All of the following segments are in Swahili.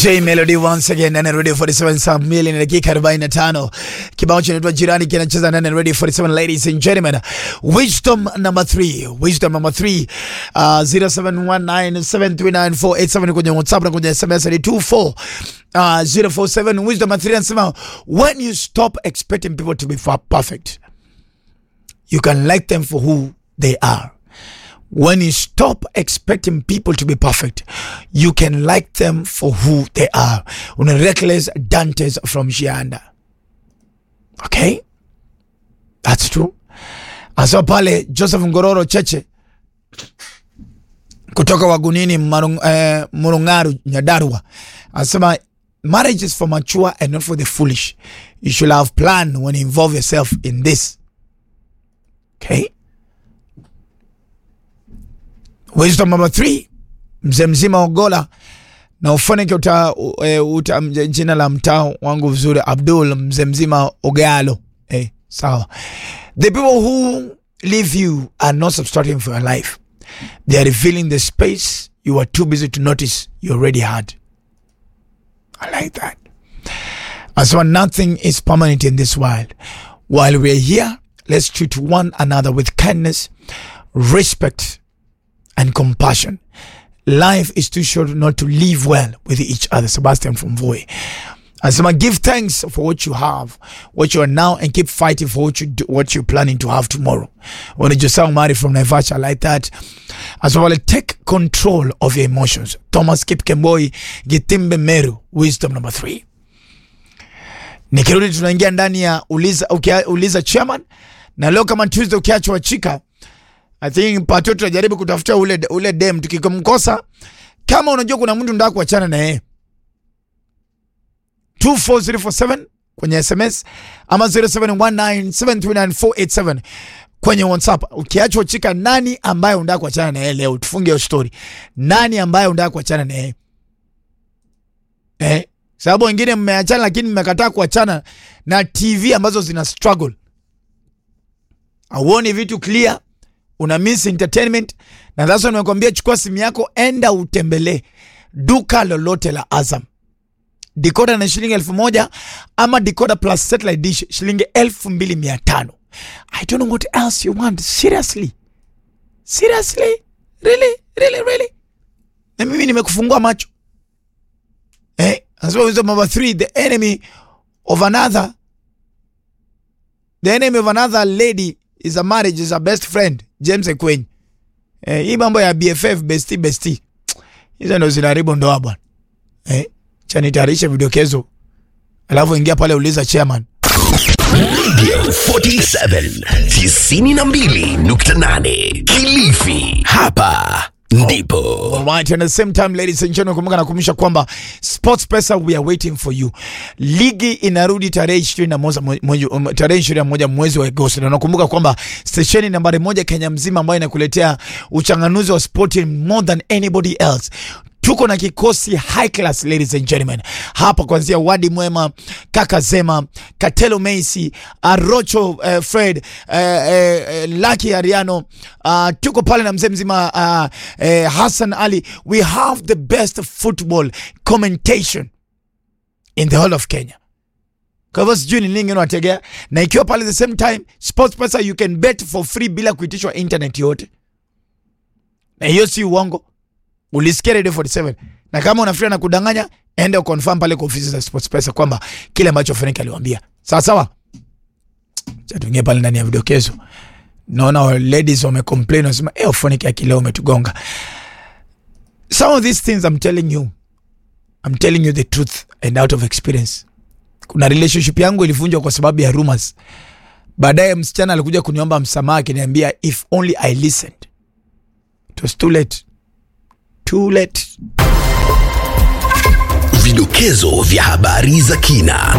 J Melody once again ndani ya Radio 47 saa mbili na dakika 45. Kibao kinaitwa Jirani kinacheza ndani ya Radio 47 ladies and gentlemen. Wisdom number 3. Wisdom number 3. Uh, 0719739487 kwenye WhatsApp na kwenye SMS ni 24 uh, 047 wisdom number 3 anasema when you stop expecting people to be fa- perfect you can like them for who they are. When you stop expecting people to be perfect, you can like them for who they are. Una reckless Dantes from Shianda. Okay? That's true. Asa pale Joseph Ngororo Cheche kutoka Wagunini Marung, eh, Murungaru Nyadarua anasema marriage is for mature and not for the foolish. You should have plan when you involve yourself in this. Okay? Wisdom number three, mzee mzima Ogola na ufanike uta, uh, uta mje- jina la mtaa wangu vizuri Abdul mzee mzima Ogalo. Eh, sawa. The people who leave you are not substituting for your life. They are revealing the space you are too busy to notice you already had. I like that. As well, nothing is permanent in this world. While we're here, let's treat one another with kindness, respect, and compassion. Life is too short not to live well with each other. Sebastian from Voi. Asema, give thanks for what you have, what you are now, and keep fighting for what you do, what you're planning to have tomorrow. When you just marry from Naivasha like that, as well, take control of your emotions. Thomas Kip Kemboi, Gitimbe Meru, wisdom number three. Nikirudi tunaingia ndani ya uliza, ukia, uliza chairman, na leo kama Tuesday ukiachwa chika I think pato tunajaribu kutafuta ule, ule dem tukikumkosa, kama unajua kuna mtu ndio kuachana na yeye 24047 kwenye SMS ama 0719739487 kwenye WhatsApp. Ukiachwa chika, nani ambaye unataka kuachana na yeye leo? Tufunge hiyo story. Nani ambaye unataka kuachana na yeye eh? Sababu wengine mmeachana, lakini mmekataa kuachana na TV ambazo zina struggle, auoni vitu clear una miss entertainment na sasa nimekwambia chukua simu yako enda utembelee duka lolote la Azam dikoda na shilingi elfu moja ama dikoda plus satellite dish shilingi elfu mbili mia tano I don't know what else you want seriously seriously really really really na mimi nimekufungua macho eh as well as number three the enemy of another the enemy of another lady is a marriage is a best friend James Ekwenyi. Eh, hii mambo ya BFF bestie bestie hizo ndo zinaharibu ndoa bwana. Eh, cha nitayarisha vidokezo alafu ingia pale uliza chairman. Radio 47 92.8 Kilifi. Hapa ndipo Alright, and at the same time ladies and gentlemen, kumbuka nakumbusha kwamba Sports Pesa we are waiting for you. Ligi inarudi tarehe 21 mwezi um, tarehe 21 mwezi wa Agosti. Na nakumbuka kwamba stesheni nambari moja Kenya mzima ambayo inakuletea uchanganuzi wa spoti more than anybody else tuko na kikosi high class ladies and gentlemen hapa kuanzia wadi mwema kaka zema katelo meisi arocho uh, fred uh, uh, laki ariano uh, tuko pale na mzee mzima uh, uh, hassan ali we have the best football commentation in the whole of kenya kwa hivyo sijui ni nini unategea na ikiwa pale the same time sports pesa you can bet for free bila kuitishwa internet yote na hiyo si uongo ulisikia Radio 47 na kama unafikiria na kudanganya enda uconfirm pale kwa ofisi za SportPesa kwamba kile ambacho Frank aliwaambia sawa sawa. Cha tuingie pale ndani ya vidokezo. Naona wa ladies wame complain wasema eh, Frank akileo umetugonga. Some of these things I'm telling you I'm telling you the truth and out of experience. Kuna relationship yangu ilivunjwa kwa sababu ya rumors. Baadaye msichana alikuja kuniomba msamaha akiniambia if only I listened. It was too late too late. vidokezo vya habari za kina.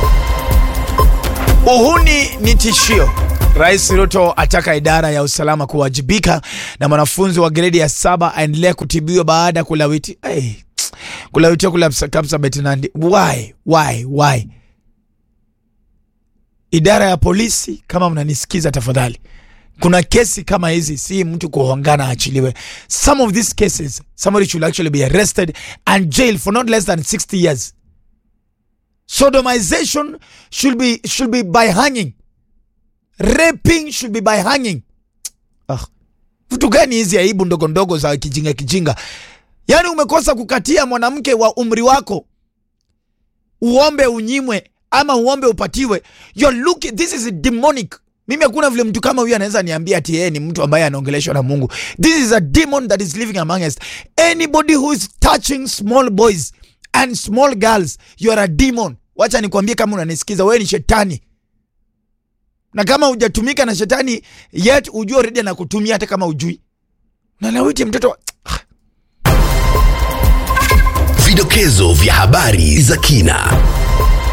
Uhuni ni tishio. Rais Ruto ataka idara ya usalama kuwajibika na mwanafunzi wa gredi ya saba aendelea kutibiwa baada ya kulawiti hey, kulawitiwa kula Kapsabet Nandi. Why? Why? Why? Idara ya polisi, kama mnanisikiza tafadhali, kuna kesi kama hizi si mtu kuhongana achiliwe some of these cases somebody should actually be arrested and jailed for not less than 60 years sodomization should be should be by hanging raping should be by hanging ah. vitu gani hizi aibu ndogo ndogo za kijinga kijinga yaani umekosa kukatia mwanamke wa umri wako uombe unyimwe ama uombe upatiwe You're looking, this is demonic mimi hakuna vile mtu kama huyu anaweza niambia ati yeye ni mtu ambaye anaongeleshwa na mungu this is a demon that is living among us anybody who is touching small boys and small girls you are a demon wacha nikwambie kama unanisikiza wewe ni shetani na kama hujatumika na shetani yet ujue already anakutumia hata kama ujui nalawiti mtoto wa- Vidokezo vya habari za kina.